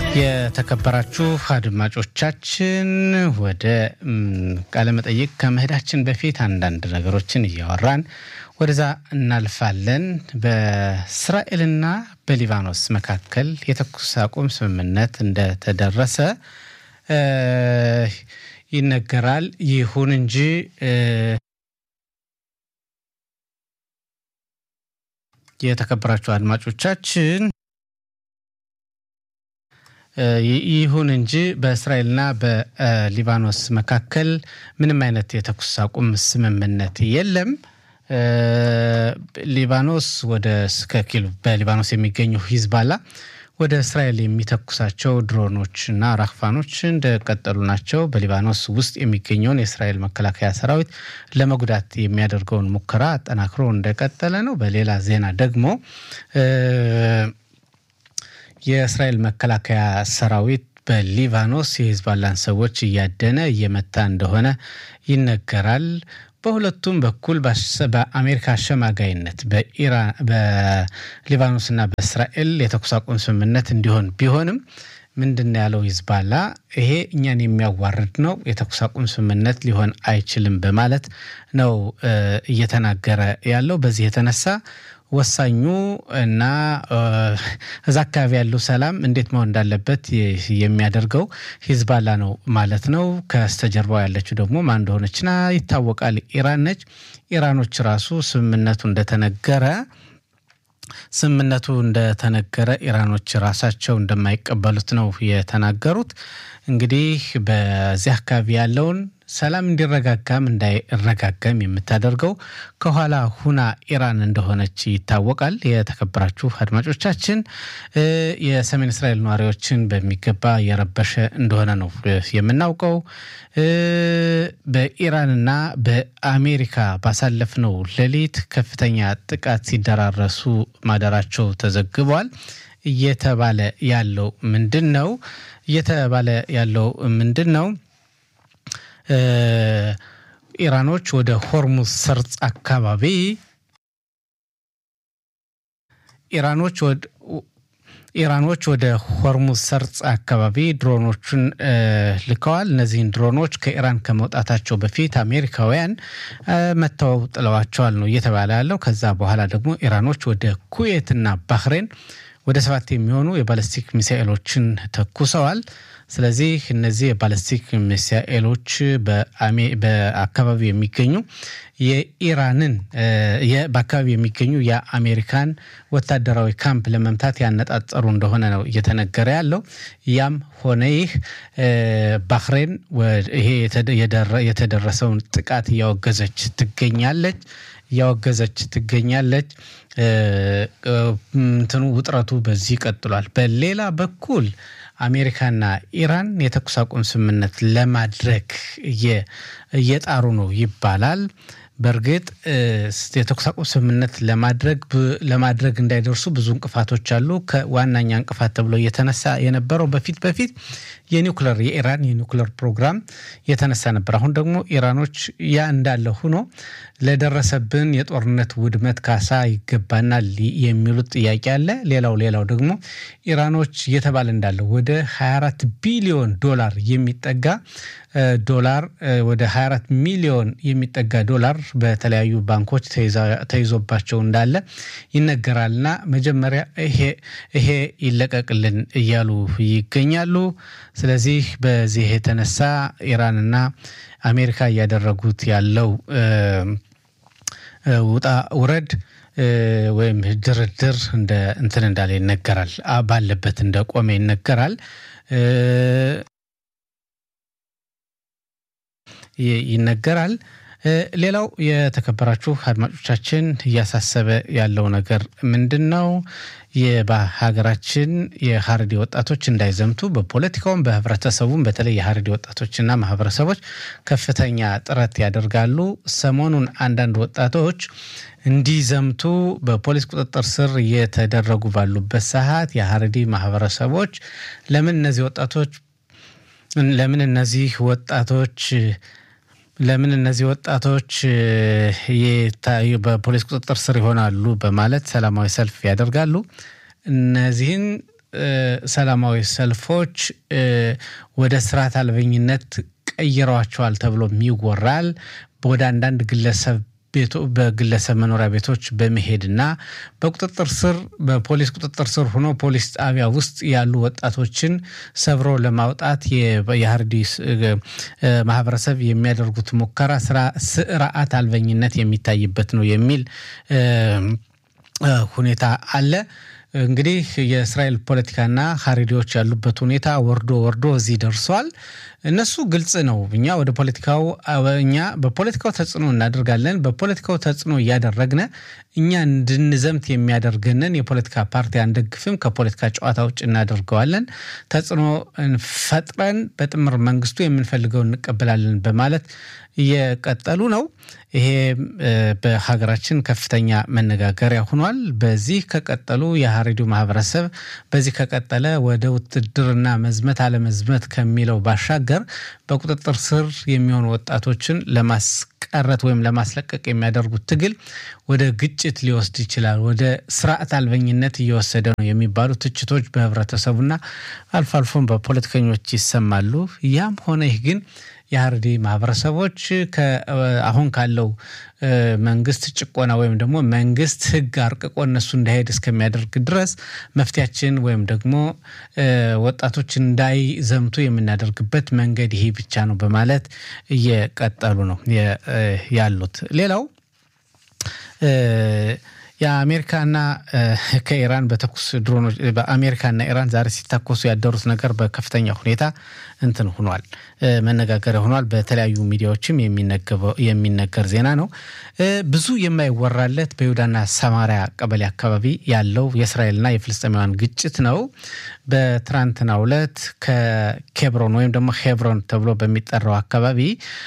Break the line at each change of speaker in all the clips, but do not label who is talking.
የተከበራችሁ አድማጮቻችን ወደ ቃለመጠይቅ ከመሄዳችን በፊት አንዳንድ ነገሮችን እያወራን ወደዛ እናልፋለን። በእስራኤልና በሊባኖስ መካከል የተኩስ አቁም ስምምነት እንደተደረሰ ይነገራል። ይሁን እንጂ የተከበራችሁ አድማጮቻችን ይሁን እንጂ በእስራኤልና በሊባኖስ መካከል ምንም አይነት የተኩስ አቁም ስምምነት የለም። ሊባኖስ ወደ ስከኪል በሊባኖስ የሚገኘው ሂዝባላ ወደ እስራኤል የሚተኩሳቸው ድሮኖች እና ራክፋኖች እንደቀጠሉ ናቸው። በሊባኖስ ውስጥ የሚገኘውን የእስራኤል መከላከያ ሰራዊት ለመጉዳት የሚያደርገውን ሙከራ አጠናክሮ እንደቀጠለ ነው። በሌላ ዜና ደግሞ የእስራኤል መከላከያ ሰራዊት በሊባኖስ የሂዝባላን ሰዎች እያደነ እየመታ እንደሆነ ይነገራል። በሁለቱም በኩል በአሜሪካ አሸማጋይነት በሊባኖስና በእስራኤል የተኩስ አቁም ስምምነት እንዲሆን ቢሆንም ምንድን ያለው ሂዝባላ ይሄ እኛን የሚያዋርድ ነው፣ የተኩስ አቁም ስምምነት ሊሆን አይችልም በማለት ነው እየተናገረ ያለው። በዚህ የተነሳ ወሳኙ እና እዛ አካባቢ ያለው ሰላም እንዴት መሆን እንዳለበት የሚያደርገው ሂዝባላ ነው ማለት ነው። ከስተጀርባው ያለችው ደግሞ ማን እንደሆነችና ይታወቃል፣ ኢራን ነች። ኢራኖች ራሱ ስምምነቱ እንደተነገረ ስምምነቱ እንደተነገረ ኢራኖች ራሳቸው እንደማይቀበሉት ነው የተናገሩት። እንግዲህ በዚህ አካባቢ ያለውን ሰላም እንዲረጋጋም እንዳይረጋጋም የምታደርገው ከኋላ ሁና ኢራን እንደሆነች ይታወቃል። የተከበራችሁ አድማጮቻችን የሰሜን እስራኤል ነዋሪዎችን በሚገባ የረበሸ እንደሆነ ነው የምናውቀው። በኢራንና በአሜሪካ ባሳለፍነው ሌሊት ከፍተኛ ጥቃት ሲደራረሱ ማደራቸው ተዘግቧል። እየተባለ ያለው ምንድን ነው? እየተባለ ያለው ምንድን ነው? ኢራኖች ወደ ሆርሙዝ ሰርጥ አካባቢ ኢራኖች ወደ ኢራኖች ወደ ሆርሙዝ ሰርጽ አካባቢ ድሮኖቹን ልከዋል። እነዚህን ድሮኖች ከኢራን ከመውጣታቸው በፊት አሜሪካውያን መተው ጥለዋቸዋል ነው እየተባለ ያለው። ከዛ በኋላ ደግሞ ኢራኖች ወደ ኩዌትና ባህሬን ወደ ሰባት የሚሆኑ የባለስቲክ ሚሳኤሎችን ተኩሰዋል። ስለዚህ እነዚህ የባለስቲክ ሚሳኤሎች በአካባቢው የሚገኙ የኢራንን በአካባቢው የሚገኙ የአሜሪካን ወታደራዊ ካምፕ ለመምታት ያነጣጠሩ እንደሆነ ነው እየተነገረ ያለው። ያም ሆነ ይህ ባህሬን ይሄ የተደረሰውን ጥቃት እያወገዘች ትገኛለች እያወገዘች ትገኛለች። እንትኑ ውጥረቱ በዚህ ቀጥሏል። በሌላ በኩል አሜሪካና ኢራን የተኩስ አቁም ስምምነት ለማድረግ እየጣሩ ነው ይባላል። በእርግጥ የተኩስ አቁም ስምምነት ለማድረግ ለማድረግ እንዳይደርሱ ብዙ እንቅፋቶች አሉ። ከዋናኛ እንቅፋት ተብሎ እየተነሳ የነበረው በፊት በፊት የኒውክለር የኢራን የኒውክለር ፕሮግራም የተነሳ ነበር። አሁን ደግሞ ኢራኖች ያ እንዳለ ሆኖ ለደረሰብን የጦርነት ውድመት ካሳ ይገባናል የሚሉት ጥያቄ አለ። ሌላው ሌላው ደግሞ ኢራኖች እየተባለ እንዳለው ወደ 24 ቢሊዮን ዶላር የሚጠጋ ዶላር ወደ 24 ሚሊዮን የሚጠጋ ዶላር በተለያዩ ባንኮች ተይዞባቸው እንዳለ ይነገራልና መጀመሪያ ይሄ ይለቀቅልን እያሉ ይገኛሉ። ስለዚህ በዚህ የተነሳ ኢራንና አሜሪካ እያደረጉት ያለው ውጣ ውረድ ወይም ድርድር እንደ እንትን እንዳለ ይነገራል። ባለበት እንደ ቆመ ይነገራል። ይነገራል። ሌላው የተከበራችሁ አድማጮቻችን እያሳሰበ ያለው ነገር ምንድን ነው? በሀገራችን የሀረሪ ወጣቶች እንዳይዘምቱ በፖለቲካውም በህብረተሰቡም በተለይ የሀረሪ ወጣቶችና ማህበረሰቦች ከፍተኛ ጥረት ያደርጋሉ። ሰሞኑን አንዳንድ ወጣቶች እንዲዘምቱ በፖሊስ ቁጥጥር ስር እየተደረጉ ባሉበት ሰዓት የሀረሪ ማህበረሰቦች ለምን እነዚህ ወጣቶች ለምን እነዚህ ወጣቶች ለምን እነዚህ ወጣቶች በፖሊስ ቁጥጥር ስር ይሆናሉ በማለት ሰላማዊ ሰልፍ ያደርጋሉ። እነዚህን ሰላማዊ ሰልፎች ወደ ስርዓት አልበኝነት ቀይረዋቸዋል ተብሎም ይወራል። ወደ አንዳንድ ግለሰብ ቤቶ በግለሰብ መኖሪያ ቤቶች በመሄድና በቁጥጥር ስር በፖሊስ ቁጥጥር ስር ሆኖ ፖሊስ ጣቢያ ውስጥ ያሉ ወጣቶችን ሰብሮ ለማውጣት የሀርዲስ ማህበረሰብ የሚያደርጉት ሙከራ ስርዓት አልበኝነት የሚታይበት ነው የሚል ሁኔታ አለ። እንግዲህ የእስራኤል ፖለቲካና ሀሪዲዎች ያሉበት ሁኔታ ወርዶ ወርዶ እዚህ ደርሷል። እነሱ ግልጽ ነው። እኛ ወደ ፖለቲካው እኛ በፖለቲካው ተጽዕኖ እናደርጋለን። በፖለቲካው ተጽዕኖ እያደረግነ እኛ እንድንዘምት የሚያደርገንን የፖለቲካ ፓርቲ አንደግፍም፣ ከፖለቲካ ጨዋታ ውጭ እናደርገዋለን። ተጽዕኖ ፈጥረን በጥምር መንግስቱ የምንፈልገው እንቀበላለን በማለት እየቀጠሉ ነው። ይሄ በሀገራችን ከፍተኛ መነጋገሪያ ሆኗል። በዚህ ከቀጠሉ የሀሬዲው ማህበረሰብ በዚህ ከቀጠለ ወደ ውትድርና መዝመት አለመዝመት ከሚለው ባሻገር በቁጥጥር ስር የሚሆኑ ወጣቶችን ለማስቀረት ወይም ለማስለቀቅ የሚያደርጉት ትግል ወደ ግጭት ሊወስድ ይችላል፣ ወደ ስርዓት አልበኝነት እየወሰደ ነው የሚባሉ ትችቶች በህብረተሰቡና አልፎ አልፎም በፖለቲከኞች ይሰማሉ። ያም ሆነ ይህ ግን የሀረሪ ማህበረሰቦች አሁን ካለው መንግስት ጭቆና ወይም ደግሞ መንግስት ህግ አርቅቆ እነሱ እንዳይሄድ እስከሚያደርግ ድረስ መፍትያችን ወይም ደግሞ ወጣቶች እንዳይዘምቱ የምናደርግበት መንገድ ይሄ ብቻ ነው በማለት እየቀጠሉ ነው ያሉት። ሌላው የአሜሪካና ከኢራን በተኩስ ድሮኖች በአሜሪካና ኢራን ዛሬ ሲታኮሱ ያደሩት ነገር በከፍተኛ ሁኔታ እንትን ሆኗል፣ መነጋገሪያ ሆኗል። በተለያዩ ሚዲያዎችም የሚነገር ዜና ነው። ብዙ የማይወራለት በይሁዳና ሰማሪያ ቀበሌ አካባቢ ያለው የእስራኤልና የፍልስጤማውያን ግጭት ነው። በትናንትናው ዕለት ከኬብሮን ወይም ደግሞ ሄብሮን ተብሎ በሚጠራው አካባቢ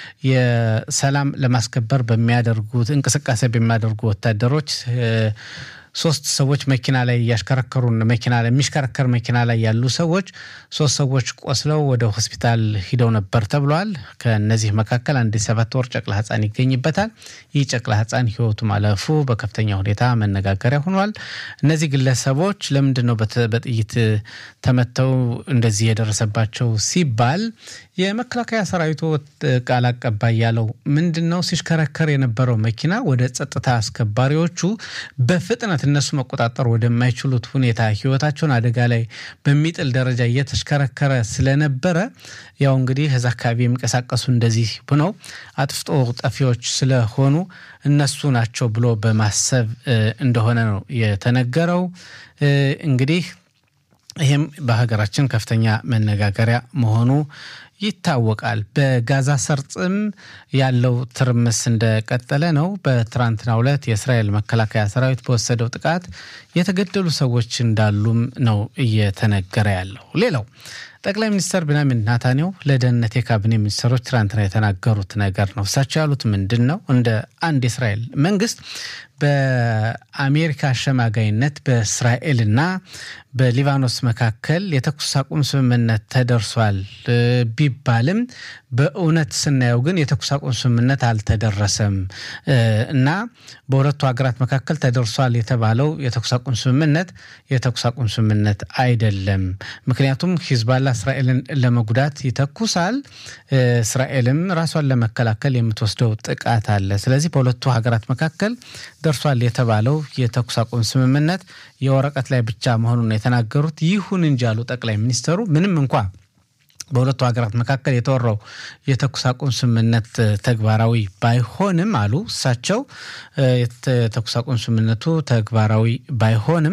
የሰላም ለማስከበር በሚያደርጉት እንቅስቃሴ በሚያደርጉ ወታደሮች ሶስት ሰዎች መኪና ላይ እያሽከረከሩ መኪና ላይ የሚሽከረከር መኪና ላይ ያሉ ሰዎች ሶስት ሰዎች ቆስለው ወደ ሆስፒታል ሂደው ነበር ተብሏል። ከነዚህ መካከል አንድ ሰባት ወር ጨቅላ ሕፃን ይገኝበታል። ይህ ጨቅላ ሕፃን ሕይወቱ ማለፉ በከፍተኛ ሁኔታ መነጋገሪያ ሆኗል። እነዚህ ግለሰቦች ለምንድን ነው በጥይት ተመተው እንደዚህ የደረሰባቸው ሲባል የመከላከያ ሰራዊቱ ቃል አቀባይ ያለው ምንድን ነው ሲሽከረከር የነበረው መኪና ወደ ጸጥታ አስከባሪዎቹ በፍጥነት እነሱ መቆጣጠር ወደማይችሉት ሁኔታ ህይወታቸውን አደጋ ላይ በሚጥል ደረጃ እየተሽከረከረ ስለነበረ ያው እንግዲህ እዛ አካባቢ የሚንቀሳቀሱ እንደዚህ ብነው አጥፍቶ ጠፊዎች ስለሆኑ እነሱ ናቸው ብሎ በማሰብ እንደሆነ ነው የተነገረው። እንግዲህ ይህም በሀገራችን ከፍተኛ መነጋገሪያ መሆኑ ይታወቃል። በጋዛ ሰርጥም ያለው ትርምስ እንደቀጠለ ነው። በትናንትናው ዕለት የእስራኤል መከላከያ ሰራዊት በወሰደው ጥቃት የተገደሉ ሰዎች እንዳሉም ነው እየተነገረ ያለው። ሌላው ጠቅላይ ሚኒስትር ቢንያሚን ናታንያሁ ለደህንነት የካቢኔ ሚኒስትሮች ትናንትና የተናገሩት ነገር ነው። እሳቸው ያሉት ምንድን ነው? እንደ አንድ የእስራኤል መንግስት በአሜሪካ አሸማጋይነት በእስራኤልና በሊባኖስ መካከል የተኩስ አቁም ስምምነት ተደርሷል ቢባልም በእውነት ስናየው ግን የተኩስ አቁም ስምምነት አልተደረሰም እና በሁለቱ ሀገራት መካከል ተደርሷል የተባለው የተኩስ አቁም ስምምነት የተኩስ አቁም ስምምነት አይደለም። ምክንያቱም ሂዝባላ እስራኤልን ለመጉዳት ይተኩሳል፣ እስራኤልም ራሷን ለመከላከል የምትወስደው ጥቃት አለ። ስለዚህ በሁለቱ ሀገራት መካከል ደርሷል የተባለው የተኩስ አቁም ስምምነት የወረቀት ላይ ብቻ መሆኑን የተናገሩት። ይሁን እንጂ አሉ ጠቅላይ ሚኒስትሩ ምንም እንኳ በሁለቱ ሀገራት መካከል የተወራው የተኩስ አቁም ስምምነት ተግባራዊ ባይሆንም አሉ እሳቸው የተኩስ አቁም ስምምነቱ ተግባራዊ ባይሆንም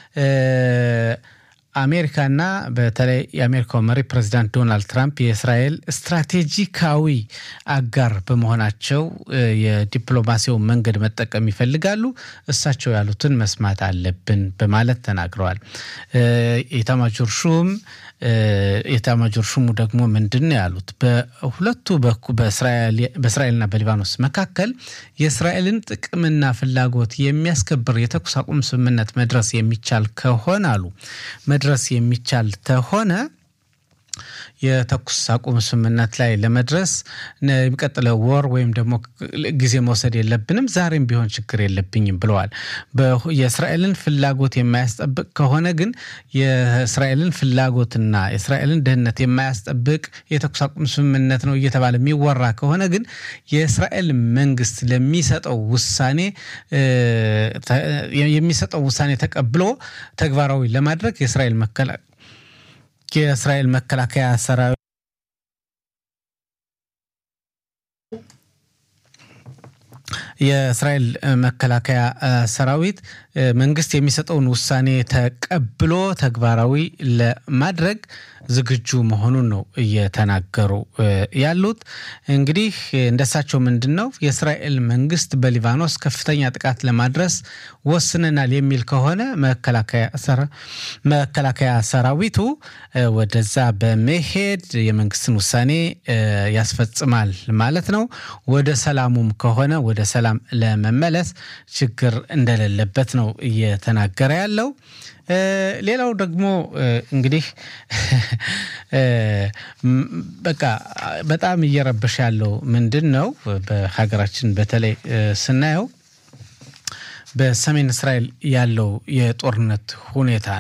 አሜሪካና በተለይ የአሜሪካው መሪ ፕሬዚዳንት ዶናልድ ትራምፕ የእስራኤል ስትራቴጂካዊ አጋር በመሆናቸው የዲፕሎማሲውን መንገድ መጠቀም ይፈልጋሉ። እሳቸው ያሉትን መስማት አለብን በማለት ተናግረዋል። ኢታማጆር ሹም የኤታማዦር ሹሙ ደግሞ ምንድን ነው ያሉት? በሁለቱ በእስራኤልና በሊባኖስ መካከል የእስራኤልን ጥቅምና ፍላጎት የሚያስከብር የተኩስ አቁም ስምምነት መድረስ የሚቻል ከሆነ አሉ መድረስ የሚቻል ከሆነ የተኩስ አቁም ስምምነት ላይ ለመድረስ የሚቀጥለው ወር ወይም ደግሞ ጊዜ መውሰድ የለብንም፣ ዛሬም ቢሆን ችግር የለብኝም ብለዋል። የእስራኤልን ፍላጎት የማያስጠብቅ ከሆነ ግን የእስራኤልን ፍላጎትና የእስራኤልን ደህንነት የማያስጠብቅ የተኩስ አቁም ስምምነት ነው እየተባለ የሚወራ ከሆነ ግን የእስራኤል መንግስት ለሚሰጠው ውሳኔ የሚሰጠው ውሳኔ ተቀብሎ ተግባራዊ ለማድረግ የእስራኤል መከላ የእስራኤል መከላከያ ሰራዊት የእስራኤል መከላከያ ሰራዊት መንግስት የሚሰጠውን ውሳኔ ተቀብሎ ተግባራዊ ለማድረግ ዝግጁ መሆኑን ነው እየተናገሩ ያሉት። እንግዲህ እንደሳቸው ምንድን ነው የእስራኤል መንግስት በሊባኖስ ከፍተኛ ጥቃት ለማድረስ ወስነናል የሚል ከሆነ መከላከያ ሰራዊቱ ወደዛ በመሄድ የመንግስትን ውሳኔ ያስፈጽማል ማለት ነው። ወደ ሰላሙም ከሆነ ወደ ሰላም ለመመለስ ችግር እንደሌለበት ነው እየተናገረ ያለው። ሌላው ደግሞ እንግዲህ በቃ በጣም እየረበሸ ያለው ምንድን ነው በሀገራችን በተለይ ስናየው በሰሜን እስራኤል ያለው የጦርነት ሁኔታ